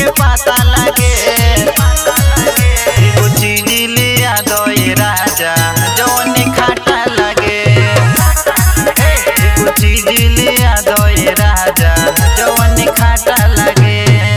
में पता लगे एगो चीज लिया दो ये राजा जवन खाटा लगे एगो चीज लिया दो ये राजा जवन खाटा लगे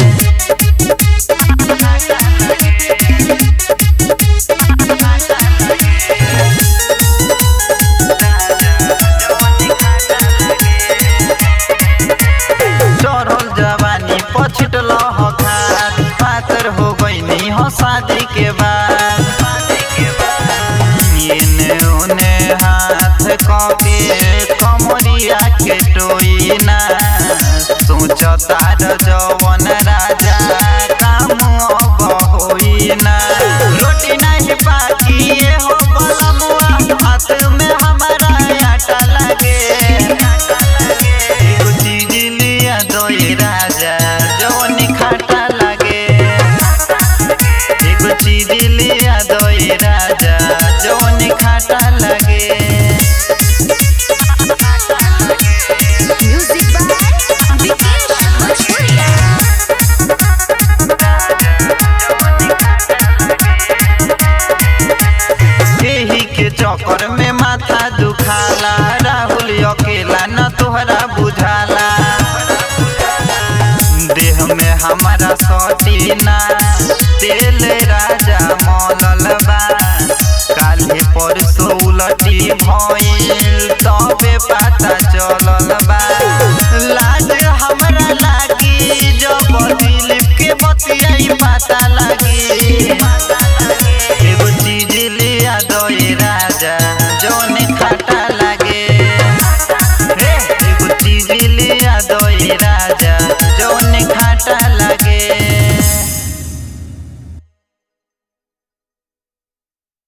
चढ़ल जवानी पछिटल हखार पातर हो गईनी हो शादी के बाद एने ओने हाथ कके कमरिया के टोइना सोचता जवन राजा काम अब होइना रोटी नहीं पाकी ये हो बलमुआ हाथ में हमारा आटा लगे एगो चीज लिया दो ये राजा जवन खाटा लगे एगो चीज लिया दो ये राजा जवन खाटा लगे Music by Vikesh Bhojpuria. एही के चक्कर में माथा दुखाला राहुल अकेला न तोहरा बुझाला देह में हमारा सटीना तेल राजा मौलल बा काल्हे परसों उलटी